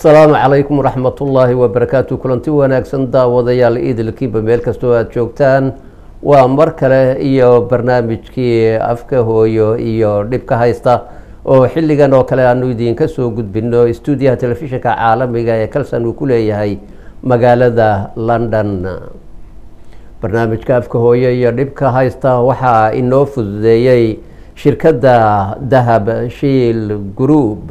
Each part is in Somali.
asalaamu calaykum waraxmatullaahi wabarakaatu kulanti wanaagsan daawadayaal idilkiiba meel kastoo aada joogtaan waa mar kale iyo barnaamijkii afka hooyo iyo dhibka haysta oo xilligan oo kale aanu idinka soo gudbino stuudiyaha telefishinka caalamiga ee kalsan uu ku leeyahay magaalada london barnaamijka afka hooyo iyo dhibka haysta waxaa inoo fududeeyey shirkadda dahab shiil group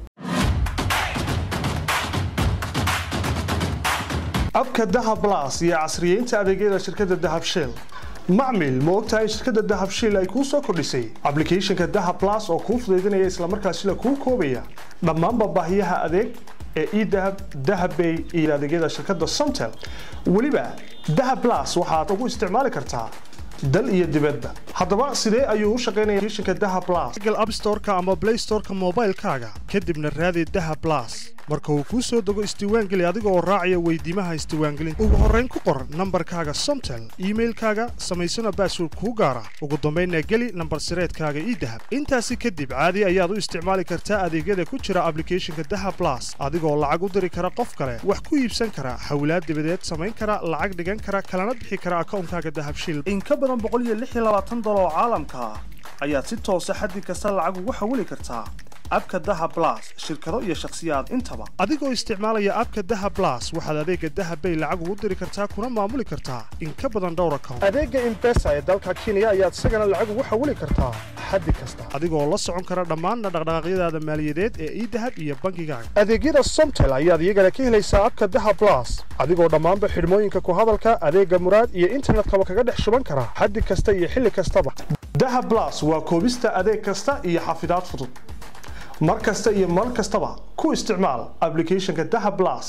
abka dahab blas iyo casriyeynta adeegyada shirkadda dahab shiil macmil ma ogtahay in shirkadda dahab shiil ay kuu soo kordhisay ablicathonka dahab blas oo kuu fudaydinaya islamarkaasina kuu koobaya dhammaanba baahiyaha adeeg ee edahab dahabbay iyo adeegyada shirkadda somtel weliba dahab blas waxaad ugu isticmaali kartaa dal iyo dibadda haddaba sidee ayuu u shaqaynaya applicationka dahab blas google app store-ka ama play store-ka moobaylkaaga kadibna raadi dahab blas marka uu kuu soo dego isdiiwaangeli adiga oo raacaya weydiimaha isdiiwaangelinta ugu horrayn ku qor nambarkaaga somtel iimailkaaga samaysana baasword kuu gaara ugu dambaynna geli nambar sireedkaaga idahab intaasi kadib caadi ayaad u isticmaali kartaa adeegyada ku jira ablicathonka dahab blas adigoo lacag u diri kara qof kale wax ku iibsan kara hawlaad dibadeed samayn kara lacag dhigan kara kalana bixi kara akawnkaaga dahab shil in ka badan dolar oo caalamka ah ayaad si toosa xaddi kasta lacag ugu xawili kartaa abka daha blas shirkado iyo shakhsiyaad intaba adigoo isticmaalaya abka daha blas waxaad adeega dahabbay lacag ugu diri kartaa kuna maamuli kartaa in ka badan dhowr account adeega imbesa ee dalka kenya ayaad isagana lacag ugu xawili kartaa xaddi kasta adigoo la socon kara dhammaan dhaqdhaqaaqyadaada maaliyadeed ee idahab iyo bankigaaga adeegyada somtel ayaad iyagana ka helaysaa abka daha blas adigoo dhammaanba xidhmooyinka ku hadalka adeega muraad iyo internetkaba kaga dhex shuban kara xaddi kasta iyo xilli kastaba daha blas waa koobista adeeg kasta iyo xafidaad fudud mar kasta iyo mar kastaba ku isticmaal ablicathonka daha blas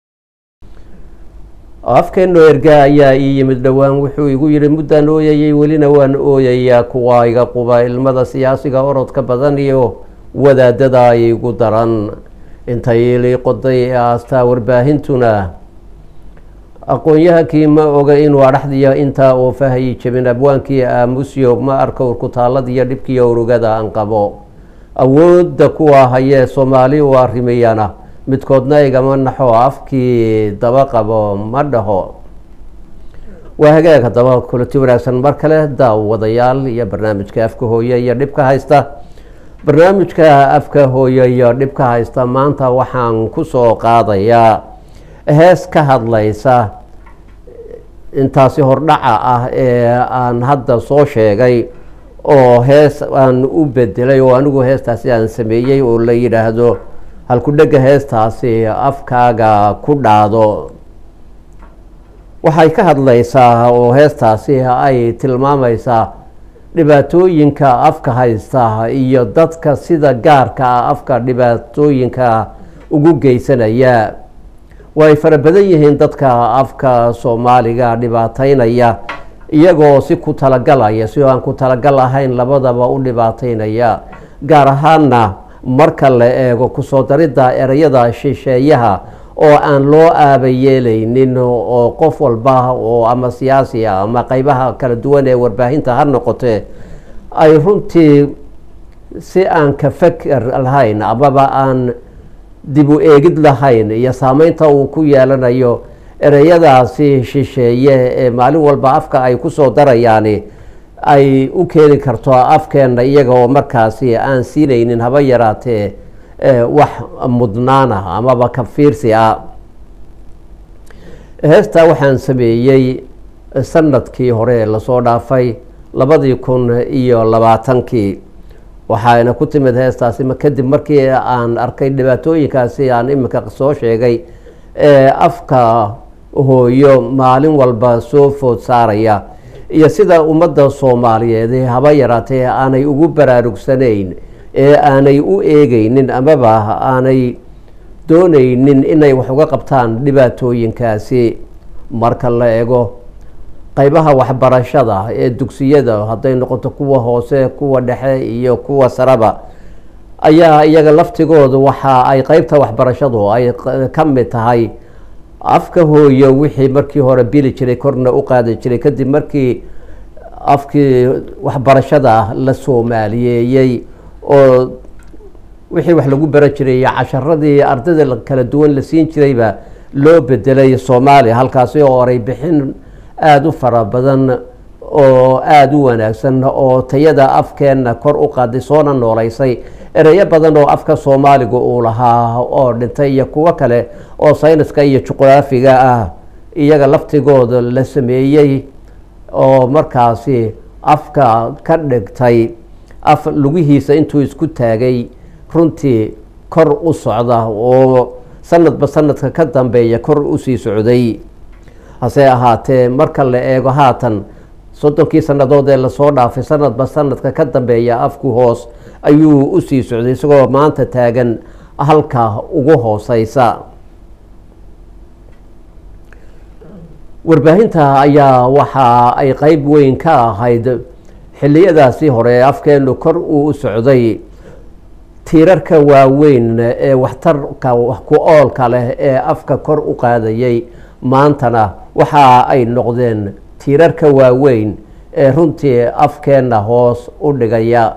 afkeenno erga ayaa ii yimid dhowaan wuxuu igu yidhi muddaan ooyayay welina waan ooyayaa kuwa iga quba ilmada siyaasiga orodka badan iyo wadaadada ay igu daran intay ilii qoday ee aastaa warbaahintuna aqoon-yahankii ma oga inuu adhaxdiya intaa oo fahayi jabin abwaankii aamusyo ma arko urkutaalladiiyo dhibkiiyo urugada aan qabo awoodda kuwa hayee soomaali u arrimayana midkoodna igama naxo afkii daba qabo ma dhaho waa hagaag haddaba kulanti wanaagsan mar kale daawadayaal iyo barnaamijka afka hooye iyo dhibka haysta barnaamijka afka hooye iyo dhibka haysta maanta waxaan kusoo qaadayaa hees ka hadlaysa intaasi hordhaca ah ee aan hadda soo sheegay oo hees aan u bedelay oo anigu heestaasi aan sameeyey oo la yidhaahdo halku-dhega heestaasi afkaaga ku dhaado waxay ka hadlaysaa oo heestaasi ay tilmaamaysaa dhibaatooyinka afka haysta iyo dadka sida gaarka ah afka dhibaatooyinka ugu geysanaya way fara badan yihiin dadka afka soomaaliga dhibaateynaya iyagoo si ku talagalaya si aan ku talagal ahayn labadaba u dhibaateynaya gaar ahaana marka la eego kusoo daridda ereyada shisheeyaha oo aan loo aaba yeelaynin oo qof walba oo ama siyaasi ah ama qeybaha kala duwan ee warbaahinta ha noqotee ay runtii si aan ka faker lahayn amaba aan dib u eegid lahayn iyo saameynta uu ku yeelanayo ereyadaasi shisheeye ee maalin walba afka ay kusoo darayaani ay u keeni karto afkeenna iyaga oo markaasi aan siinaynin haba yaraatee wax mudnaana amaba ka fiirsi ah heestaa waxaan sameeyey sanadkii hore lasoo dhaafay labadii kun iyo labaatankii waxayna ku timid heestaasi kadib markii aan arkay dhibaatooyinkaasi aan iminka soo sheegay ee afka hooyo maalin walba soo food saaraya iyo sida ummadda soomaaliyeed haba yaraatee aanay ugu baraarugsanayn ee aanay u eegeynin amaba aanay dooneynin inay wax uga qabtaan dhibaatooyinkaasi marka la eego qeybaha waxbarashada ee dugsiyada hadday noqoto kuwa hoose kuwa dhexe iyo kuwa saraba ayaa iyaga laftigooda waxa ay qeybta waxbarashadu ay ka mid tahay afka hooyo wixii markii hore bili jiray korna u qaadi jiray kadib markii afkii waxbarashada la soomaaliyeeyey oo wixii wax lagu baran jiray iyo casharadii ardayda kala duwan la siin jirayba loo bedelay soomaaliya halkaasi oo oray bixin aada u fara badan oo aada u wanaagsan oo tayada afkeenna kor u qaaday soona nooleysay ereyo badan oo afka soomaaliga uu lahaa oo dhintay iyo kuwo kale oo sayniska iyo juqraafiga ah iyaga laftigooda la sameeyey oo markaasi afka ka dhigtay af lugihiisa intuu isku taagay runtii kor u socda oo sanadba sanadka ka dambeeya kor usii socday hase ahaatee marka la eego haatan soddonkii sannadood ee lasoo dhaafay sanadba sanadka ka dambeeya afku hoos ayuu usii socday isagoo maanta taagan halka ugu hooseysa warbaahinta ayaa waxa ay qeyb weyn ka ahayd xilliyadaasi hore afkeenu kor uu u socday tiirarka waaweyn ee waxtarka wax ku oolka leh ee afka kor u qaadayay maantana waxa ay noqdeen tiirarka waaweyn ee runtii afkeenna hoos u dhigaya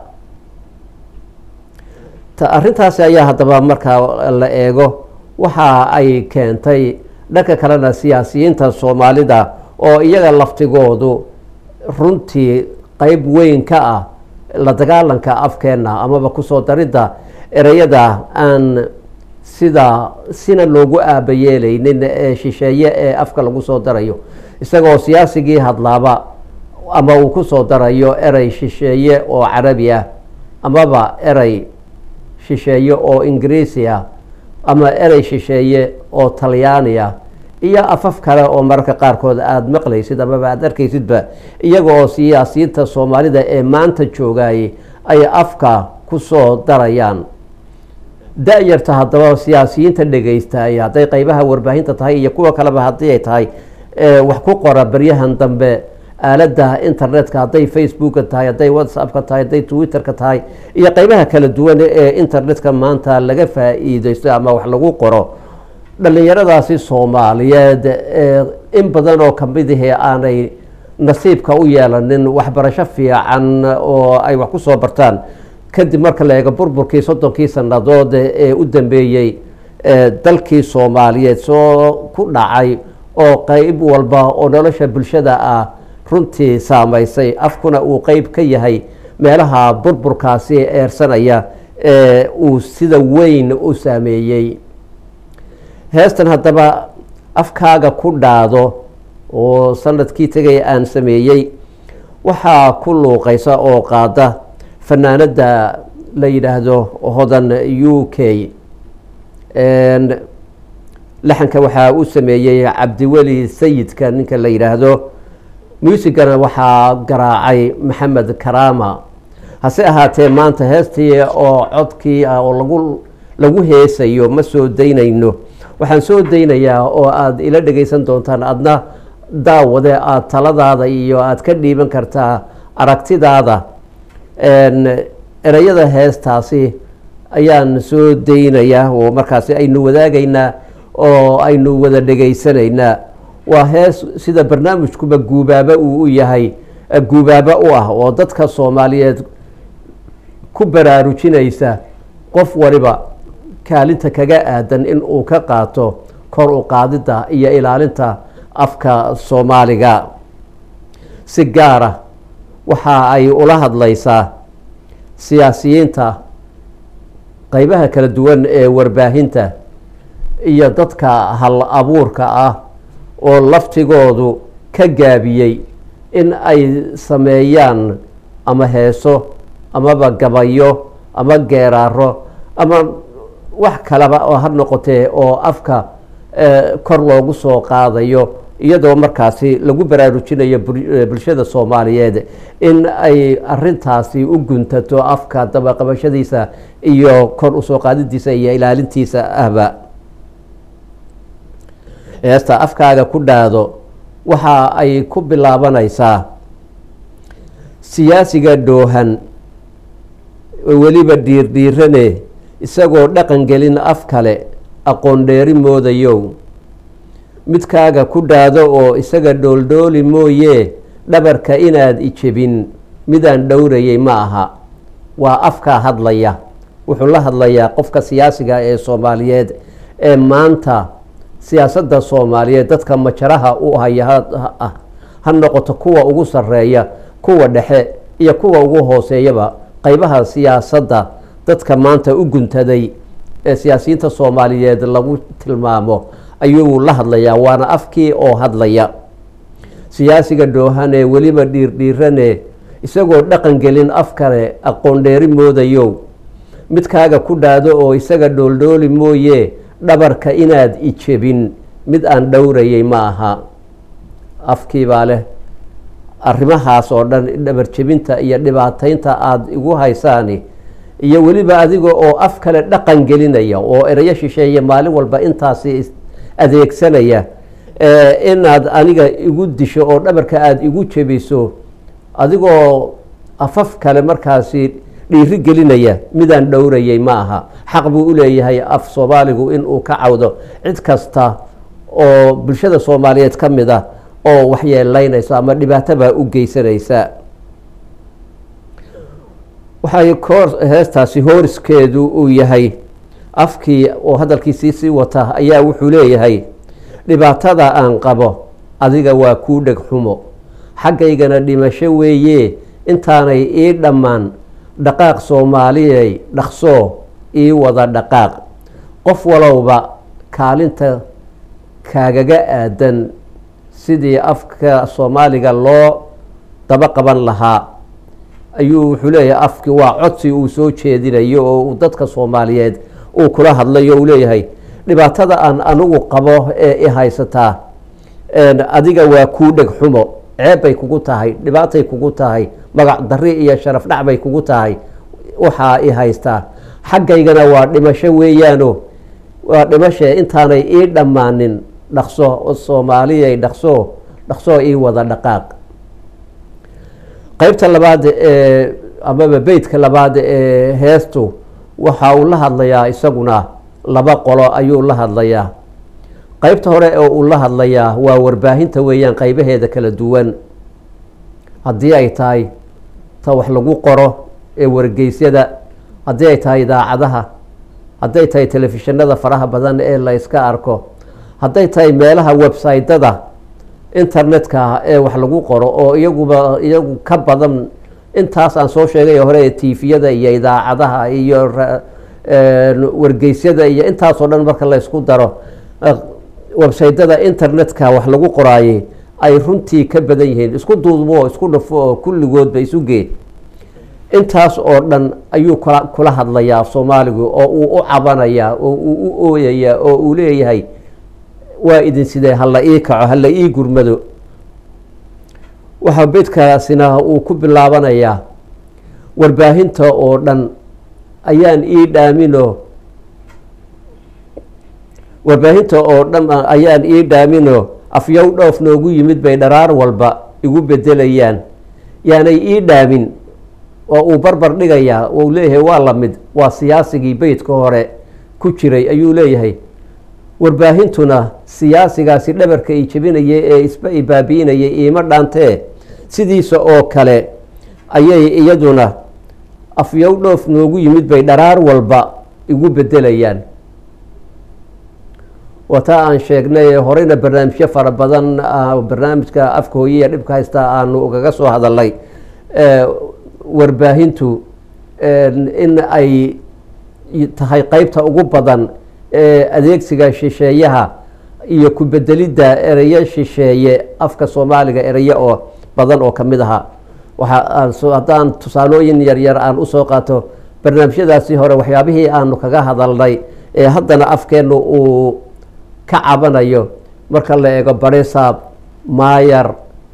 arrintaasi ayaa haddaba markaa la eego waxa ay keentay dhanka kalena siyaasiyiinta soomaalida oo iyaga laftigoodu runtii qeyb weyn ka ah la dagaalanka afkeenna amaba kusoo daridda ereyada aan sida sina loogu aabayeelaynin ee shisheeye ee afka lagu soo darayo isagoo siyaasigii hadlaaba ama uu kusoo darayo erey shisheeye oo carabi ah amaba erey shisheeye oo ingiriisi ah ama erey shisheeye oo talyaani ah iyo afaf kale oo mararka qaarkood aada maqlaysid amaba aada arkaysidba iyaga oo siyaasiyiinta soomaalida ee maanta joogayay ay afka kusoo darayaan da-yarta haddaba siyaasiyiinta dhegeystay hadday qeybaha warbaahinta tahay iyo kuwa kaleba haddii ay tahay wax ku qora baryahan dambe aaladda internetka hadday facebooka tahay hadday whatsappka tahay hadday twitterka tahay iyo qeybaha kala duwan ee internetka maanta laga faa-iideysto ama wax lagu qoro dhalinyaradaasi soomaaliyeed in badan oo kamidihii aanay nasiibka u yeelanin waxbarasho fiican oo ay wax kusoo bartaan kadib marka la eego burburkii soddonkii sannadood ee u dambeeyey dalkii soomaaliyeed soo ku dhacay oo qeyb walba oo nolosha bulshada ah runtii saameysay afkuna uu qeyb ka yahay meelaha burburkaasi eersanaya ee uu sida weyn u saameeyey heestan haddaba afkaaga ku dhaado oo sanadkii tegay aan sameeyey waxaa ku luuqeysa oo qaada fanaanada la yidhaahdo hodan u k laxanka waxaa u sameeyey cabdiweli sayidka ninka la yidhaahdo muusigana waxaa garaacay maxamed karama hase ahaatee maanta heestii oo codkii ah oo lagu lagu heesayo ma soo daynayno waxaan soo daynayaa oo aada ila dhegeysan doontaan adna daawade aada taladaada iyo aada ka dhiiban kartaa aragtidaada ereyada heestaasi ayaan soo daynayaa oo markaasi aynu wadaagaynaa oo aynu wada dhegaysanaynaa waa hees sida barnaamijkuba guubaabo uu u yahay guubaabo u ah oo dadka soomaaliyeed ku baraarujinaysa qof waliba kaalinta kaga aadan in uu ka qaato kor u qaadidda iyo ilaalinta afka soomaaliga si gaara waxa ay ula hadlaysaa siyaasiyiinta qeybaha kala duwan ee warbaahinta iyo dadka hal abuurka ah oo laftigoodu ka gaabiyey in ay sameeyaan ama heeso amaba gabayo ama geeraaro ama wax kaleba oo ha noqotee oo afka kor loogu soo qaadayo iyadoo markaasi lagu baraarujinayo bulshada soomaaliyeed in ay arintaasi u guntato afka dabaqabashadiisa iyo kor usoo qaadidiisa iyo ilaalintiisa ahba heesta afkaaga ku dhaado waxa ay ku bilaabanaysaa siyaasiga dhoohan weliba dhiirdhiirane isagoo dhaqan gelin af kale aqoon dheeri moodayow midkaaga ku dhaado oo isaga dhooldhooli mooyee dhabarka inaad ijebin midaan dhowrayay ma aha waa afkaa hadlaya wuxuu la hadlayaa qofka siyaasiga ee soomaaliyeed ee maanta siyaasadda soomaaliyeed dadka majaraha u haya ah ha noqoto kuwa ugu sarreeya kuwa dhexe iyo kuwa ugu hooseeyaba qeybaha siyaasadda dadka maanta u guntaday ee siyaasiyiinta soomaaliyeed lagu tilmaamo ayuu la hadlayaa waana afkii oo hadlaya siyaasiga dhoohane weliba dhiirdhiirane isagoo dhaqan gelin af kale aqoon dheeri moodayo midkaaga ku dhaado oo isaga dhooldhooli mooye dhabarka inaad ijebin mid aan dhowrayay ma aha afkiibaa leh arrimahaas oo dhan dhabar jebinta iyo dhibaataynta aada igu haysaani iyo weliba adiga oo af kale dhaqan gelinaya oo erayo shisheeye maalin walba intaasi adeegsanaya inaad aniga igu disho oo dhabarka aada igu jebiso adigoo afaf kale markaasi dhiiri gelinaya midaan dhowrayay ma aha xaq buu u leeyahay af soomaaligu inuu ka cawdo cid kasta oo bulshada soomaaliyeed ka mid ah oo waxyeelaynaysa ama dhibaatobaa u geysanaysa waxay koor heestaasi hooriskeedu uu yahay afkii oo hadalkiisii sii wata ayaa wuxuu leeyahay dhibaatada aan qabo adiga waa kuu dheg xumo xaggaygana dhimasho weeye intaanay ii dhammaan dhaqaaq soomaaliyay dhaqsoo ii wada dhaqaaq qof walowba kaalinta kaagaga aadan sidii afka soomaaliga loo daba qaban lahaa ayuu wuxuu leeyahay afki waa codsi uu soo jeedinayo oo uu dadka soomaaliyeed uu kula hadlayo uu leeyahay dhibaatada aan anigu qabo ee i haysataa adiga waa kuu dheg xumo ceeb bay kugu tahay dhibaatay kugu tahay magac dari iyo sharaf dhac bay kugu tahay waxaa i haystaa xaggaygana waa dhimasho weeyaano waa dhimashe intaanay ii dhammaanin dhaqso soomaaliyay dhaqso dhaqsoo ii wada dhaqaaq qeybta labaad ee amaba beytka labaad ee heestu waxa uu la hadlayaa isaguna laba qolo ayuu la hadlayaa qeybta hore oo uu la hadlayaa waa warbaahinta weeyaan qeybaheeda kala duwan haddii ay tahay ta wax lagu qoro ee wargeysyada haddii ay tahay idaacadaha hadday tahay telefishinada faraha badan ee la yska arko hadday tahay meelaha websaytada internetka ee wax lagu qoro oo iyaguba iyagu ka badan intaas aan soo sheegay hore tifiyada iyo idaacadaha iyo wargeysyada iyo intaasoo dhan marka la ysku daro websaytada internetka wax lagu qoraayey ay runtii ka badan yihiin isku duudmo isku dhafo oo kulligoodba isu geed intaas oo dhan ayuu kula kula hadlayaa soomaaligu oo uu u cabanayaa oo uu u ooyayaa oo uu leeyahay waa idin sidee hala ii kaco hala ii gurmado waxaa beydkaasina uu ku bilaabanayaa warbaahinta oo dhan ayaan ii dhaamino warbaahinta oo dhan ayaan ii dhaamino afyow dhoof noogu yimid bay dharaar walba igu bedelayaan yaanay ii dhaamin oo uu barbar dhigayaa uu leeyahay waa la mid waa siyaasigii beydka hore ku jiray ayuu leeyahay warbaahintuna siyaasigaasi dhabarka i jebinaya ee isba i baabi'inaya iima dhaantee sidiisa oo kale ayay iyaduna afyow dhoof noogu yimid bay dharaar walba igu bedelayaan wataa aan sheegnay horeyna barnaamijyo fara badan barnaamijka afka hooyaya dhibka haysta aanu ugaga soo hadalnay warbaahintu in ay tahay qeybta ugu badan ee adeegsiga shisheeyaha iyo ku bedelidda ereyo shisheeye afka soomaaliga ereyo oo badan oo kamid aha waxa haddaan tusaalooyin yaryar aan usoo qaato barnaamijyadaasi hore waxyaabihii aanu kaga hadalnay ee haddana afkeennu uu ka cabanayo marka la eego barisaab maayar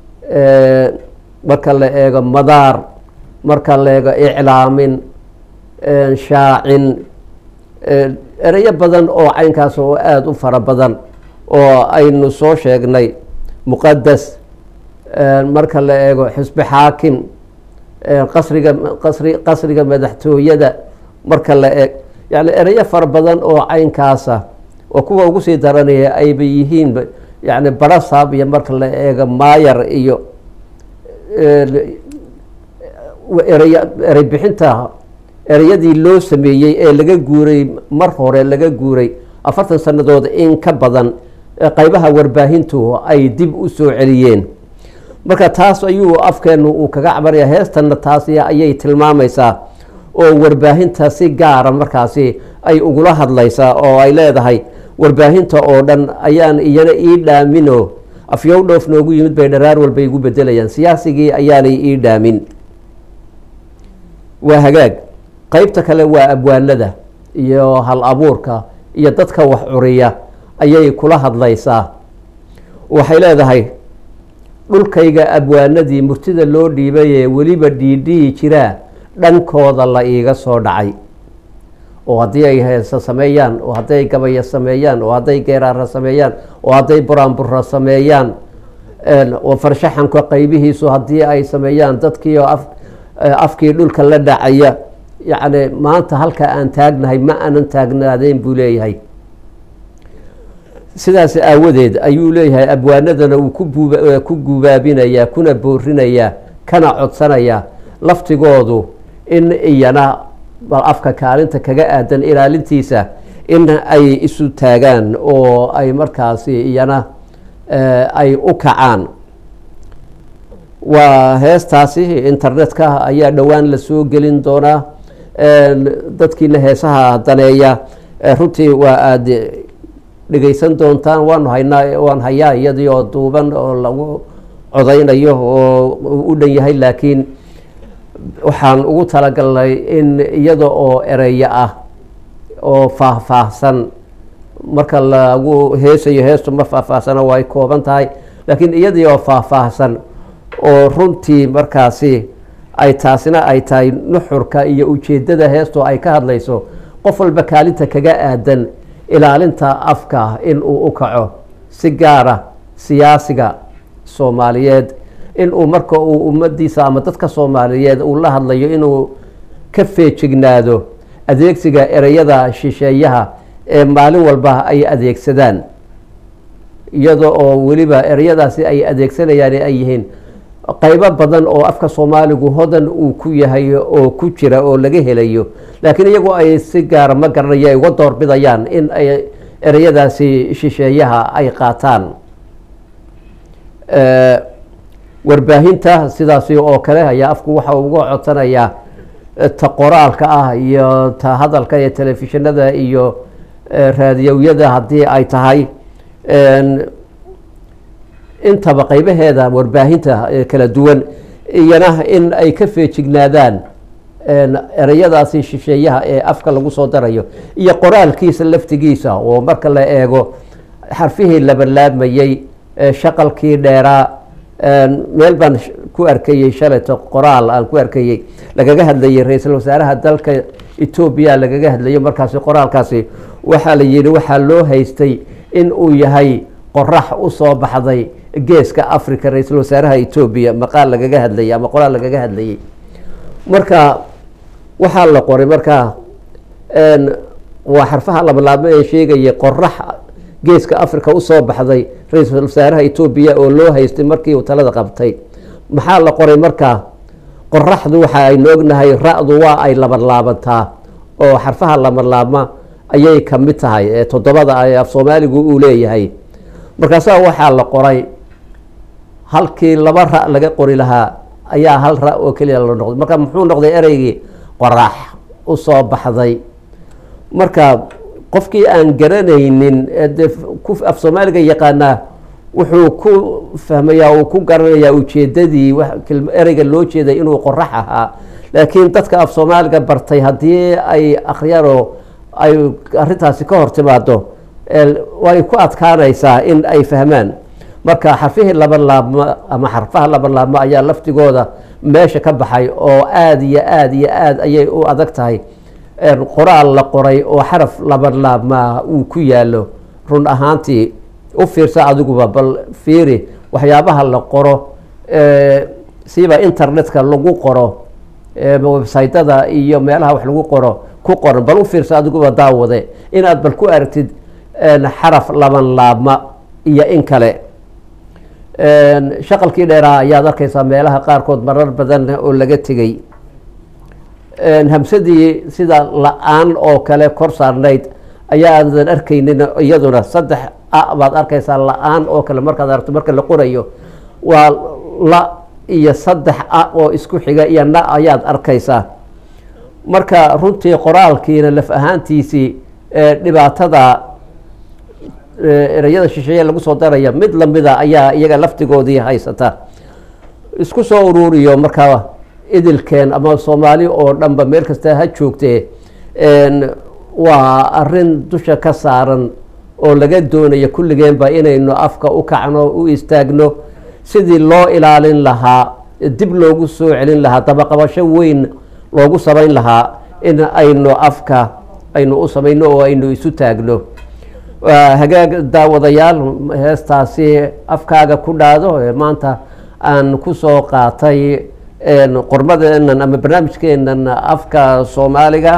marka la eego madaar marka la eego iclaamin shaacin ereyo badan oo caynkaas oo aada u fara badan oo aynu soo sheegnay muqadas marka la eego xisbi xaakim qasriga qasri qasriga madaxtooyada marka la eeg yani ereyo fara badan oo caynkaasa oo kuwa ugu sii daranaya ayba yihiin yani barasaab iyo marka la eego maayar iyo erey erey bixinta ereyadii loo sameeyey ee laga guuray mar hore laga guuray afartan sannadood in ka badan qeybaha warbaahintu ay dib u soo celiyeen marka taas ayuu afkeenu uu kaga cabanaya heestanna taasi ayay tilmaamaysaa oo warbaahinta si gaara markaasi ay ugula hadlaysaa oo ay leedahay warbaahinta oo dhan ayaan iyana ii dhaamino afyow dhoof noogu yimid bay dharaar walba igu bedelayaan siyaasigii ayaanay ii dhaamin waa hagaag qeybta kale waa abwaanada iyo hal abuurka iyo dadka wax curiya ayay kula hadlaysaa waxay leedahay dhulkayga abwaanadii murtida loo dhiibay ee weliba dhiidhiyi jiraa dhankooda la iiga soo dhacay oo haddii ay heesa sameeyaan oo hadday ay gabaya sameeyaan oo hadday geeraara sameeyaan oo hadday buraanbura sameeyaan oo farshaxanka qeybihiisu haddii ay sameeyaan dadkii oo afkii dhulka la dhacaya yacni maanta halka aan taagnahay ma aanan taagnaadeen buu leeyahay sidaas aawadeed ayuu leeyahay abwaanadana uu ku gubaabinayaa kuna boorinayaa kana codsanayaa laftigoodu in iyana bal afka kaalinta kaga aadan ilaalintiisa in ay isu taagaan oo ay markaasi iyana ay u kacaan waa heestaasi internetka ayaa dhowaan la soo gelin doonaa dadkiina heesaha daneeya runtii waa aada dhegeysan doontaan waanu haynaa waan hayaa iyadii oo duuban oo lagu codeynayo oo u dhan yahay laakiin waxaan ugu talagalnay in iyada oo ereya ah oo faahfaahsan marka lagu heesayo heestu ma faahfaahsana way kooban tahay laakiin iyadii oo faahfaahsan oo runtii markaasi ay taasina ay tahay nuxurka iyo ujeedada heestu ay ka hadlayso qof walba kaalinta kaga aadan ilaalinta afka in uu u kaco si gaara siyaasiga soomaaliyeed in uu marka uu ummadiisa ama dadka soomaaliyeed uu la hadlayo inuu ka feejignaado adeegsiga ereyada shisheeyaha ee maalin walba ay adeegsadaan iyada oo weliba ereyadaasi ay adeegsanayaan ay yihiin qeybo badan oo afka soomaaligu hodan uu ku yahay oo ku jira oo laga helayo laakiin iyagu ay si gaara ma garanaya ay uga doorbidayaan in ay ereyadaasi shisheeyaha ay qaataan warbaahinta sidaasi oo kale ayaa afku waxa uga codsanayaa ta qoraalka ah iyo ta hadalka iyo telefishinada iyo raadiyowyada haddii ay tahay intaba qeybaheeda warbaahinta kala duwan iyana in ay ka feejignaadaan ereyadaasi shisheeyaha ee afka lagu soo darayo iyo qoraalkiisa laftigiisa oo marka la eego xarfihii labanlaabmayey shaqalkii dheeraa meel baan ku arkayey shalayto qoraal aan ku arkayey lagaga hadlayay ra-iisul wasaaraha dalka etoobiya lagaga hadlayo markaasi qoraalkaasi waxaa la yihi waxaa loo haystay in uu yahay qorax usoo baxday geeska africa ra-iisul wasaaraha etoobiya maqaal lagaga hadlayay ama qoraal lagaga hadlayay marka waxaa la qoray marka waa xarfaha labalaabmo ee sheegaya qorax geeska africa usoo baxday ra-iisul wasaaraha etoobiya oo loo haystay markii uu talada qabtay maxaa la qoray markaa qoraxdu waxa aynu ognahay ra-du waa ay labanlaabantaa oo xarfaha labanlaabma ayay ka mid tahay ee toddobada af soomaaligu uu leeyahay markaasaa waxaa la qoray halkii laba ra laga qori lahaa ayaa hal ra oo keliya la noqday marka muxuu noqday ereygii qorax usoo baxday marka qofkii aan garanaynin de af soomaaliga yaqaanaa wuxuu ku fahmayaa uu ku garanayaa ujeedadii ereyga loo jeeday inuu qorax ahaa laakiin dadka af soomaaliga bartay haddii ay akhriyaan ay arintaasi ka hor timaado way ku adkaanaysaa in ay fahmaan marka xarfihii laban laabmo ama xarfaha laban laabmo ayaa laftigooda meesha ka baxay oo aada iyo aada iyo aada ayay u adag tahay qoraal la qoray oo xaraf laban laabmaa uu ku yaalo run ahaantii u fiirsa adiguba bal fiiri waxyaabaha la qoro siba internetka lagu qoro websytada iyo meelaha wax lagu qoro ku qoran bal u fiirsa adiguba daawade inaad bal ku aragtid xaraf laban laabma iyo in kale shaqalkii dheeraa ayaad arkaysaa meelaha qaarkood marar badan oo laga tegey hamsadii sida la-aan oo kale kor saarnayd ayaa aadan arkaynin iyaduna saddex a baad arkaysaa la-aan oo kale markaad aragto marka la qorayo waa la iyo saddex a oo isku xiga iyo na ayaad arkaysaa marka runtii qoraalkiina laf ahaantiisii dhibaatada ereyada shisheeye lagu soo daraya mid lamida ayaa iyaga laftigoodii haysata isku soo uruuriyo markaa idilkeen ama soomaali oo dhanba meel kasta ha joogtee waa arin dusha ka saaran oo laga doonayo kulligeenba inaynu afka u kacno u istaagno sidii loo ilaalin lahaa dib loogu soo celin lahaa dabaqabasho weyn loogu samayn lahaa in aynu afka aynu u samayno oo aynu isu taagno hagaag daawadayaal heestaasi afkaaga ku dhaado maanta aan kusoo qaatay qormadeenan ama barnaamijkeenan afka soomaaliga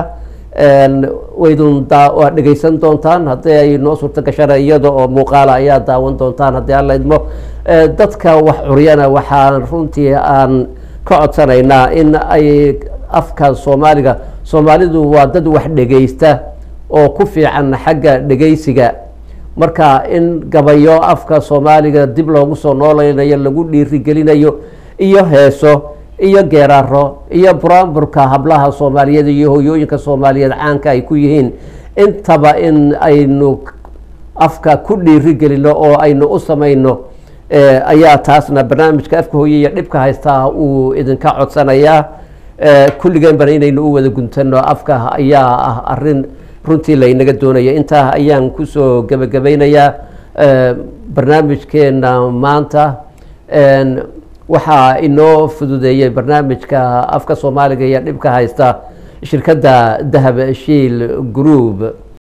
waydun waad dhegeysan doontaan haddii ay noo suurto gashana iyada oo muuqaala ayaa daawan doontaan haddii alla idmo dadka wax curyana waxaan runtii aan ka codsanaynaa in ay afka soomaaliga soomaalidu waa dad wax dhegeysta oo ku fiican xagga dhegeysiga marka in gabayo afka soomaaliga dib loogu soo nooleynayo lagu dhiirigelinayo iyo heeso iyo geeraaro iyo buraanburka hablaha soomaaliyeed iyo hoyooyinka soomaaliyeed caanka ay ku yihiin intaba in aynu afka ku dhiirigelino oo aynu u samayno ayaa taasna barnaamijka afka hooye iyo dhibka haystaa uu idinka codsanayaa kulligeenbana inaynu u wada guntano afka ayaa ah arin runtii laynaga doonaya intaa ayaan kusoo gebagabaynayaa barnaamijkeena maanta waxaa inoo fududeeyey barnaamijka afka soomaaliga iyo dhibka haysta shirkadda dahab shiil group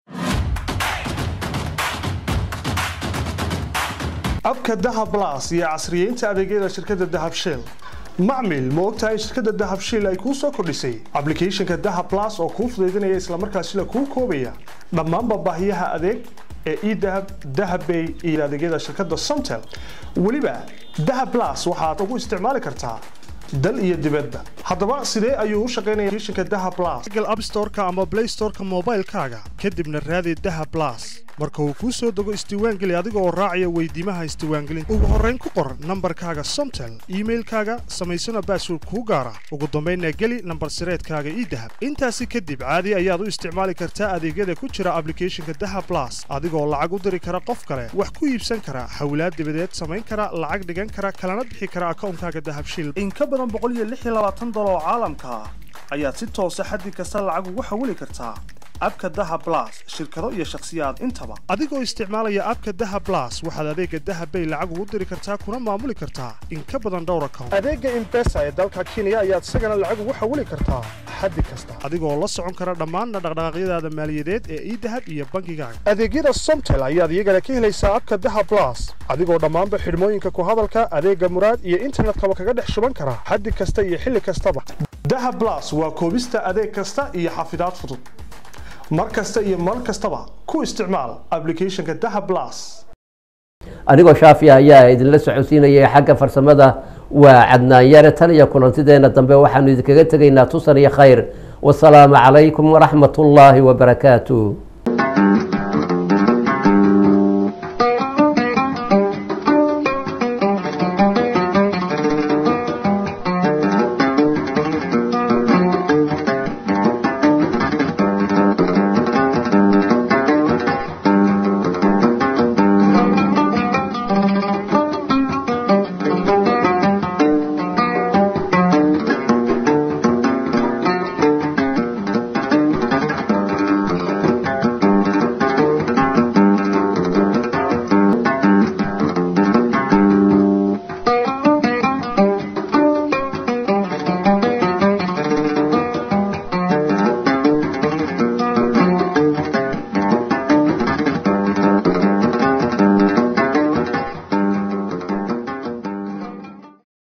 abka dahab blas iyo casriyeynta adeegyada shirkadda dahab shiil macmil ma ogtahay in shirkadda dahab shiil ay kuu soo kordhisay ablicathonka dahab blas oo kuu fudaydinaya islamarkaasina kuu koobaya dhammaanba baahiyaha adeeg ee edahab dahabbay iyo adeegyada shirkadda somtel weliba dahab blas waxaad ugu isticmaali kartaa dal iyo dibadba haddaba sidee ayuu u shaqaynaya applicationka dahab blas google app store-ka ama play store-ka moobaylkaaga kadibna raadi dahab blas marka uu kuu soo dego isdiiwaangeli adiga oo raacaya weydiimaha isdiiwaangelinta ugu horrayn ku qor nambarkaaga somtel iimailkaaga samaysana baasword kuu gaara ugu dambaynna geli nambar sireedkaaga idahab intaasi kadib caadi ayaad u isticmaali kartaa adeegyada ku jira ablicathonka dahab blas adigoo lacag u diri kara qof kale wax ku iibsan kara xawlaad dibadeed samayn kara lacag dhigan kara kalana bixi kara akawnkaaga dahab shiil in ka badan dolar oo caalamka ah ayaad si toosa xaddi kasta lacag ugu xawili kartaa abka daha blas shirkado iyo shakhsiyaad intaba adigoo isticmaalaya abka daha blas waxaad adeega dahabbay lacag ugu diri kartaa kuna maamuli kartaa in ka badan dhowr account adeega imbesa ee dalka kenya ayaad isagana lacag ugu xawili kartaa xaddi kasta adigoo la socon kara dhammaanna dhaqdhaqaaqyadaada maaliyadeed ee idahab iyo bankigaaga adeegyada somtel ayaad iyagana ka helaysaa abka daha blas adigoo dhammaanba xidhmooyinka ku hadalka adeega muraad iyo internetkaba kaga dhex shuban kara xaddi kasta iyo xilli kastaba daha blas waa koobista adeeg kasta iyo xafidaad fudud mar kasta iyo mar kastaba ku isticmaal ablicathonka daha blas anigoo shaafiya ayaa idinla socodsiinayay xagga farsamada waa cadnaan yare tan iyo kulantideena dambe waxaanu idinkaga tegaynaa tusan iyo khayr wasalaamu calaykum waraxmat ullaahi wabarakaatu